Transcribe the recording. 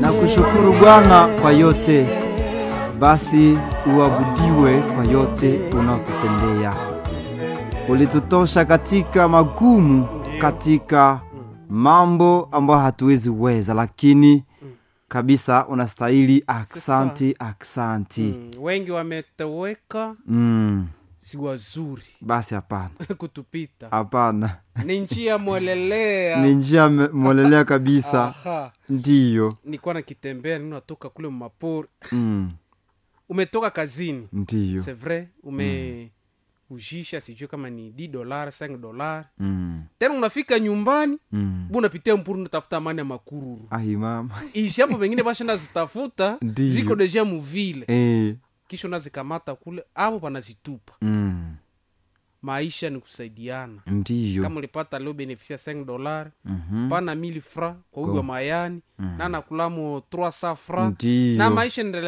na kushukuru Bwana kwa yote. Basi uabudiwe kwa yote unaotutendea. Ulitutosha katika magumu, katika mambo ambayo hatuwezi weza, lakini kabisa unastahili. Aksanti, aksanti. Mm, wengi wametoweka Mm, si wazuri basi hapana, kutupita hapana, ni njia mwelelea ni njia me- mwelelea kabisa, Aha. ndiyo. nilikuwa nakitembea nini natoka kule mapori Mm, umetoka kazini ndiyo. c'est vrai ume ujisha sijui kama ni d dolar 5 dolar Mm, tena unafika nyumbani mm. bu unapitia mpuru unatafuta amani ya makururu Ai mama, ishi hapo pengine bashenda zitafuta Ndiyo. ziko deja muvile eh, kisha unazikamata kule avo panazitupa mm, maisha ni kusaidiana ndiyo. kama ulipata leo benefisia 5 dolar Mhm. pana 1000 fra kwa huyu wa mayani Mm. na nakulamo 300 fra Ndiyo. na maisha endelea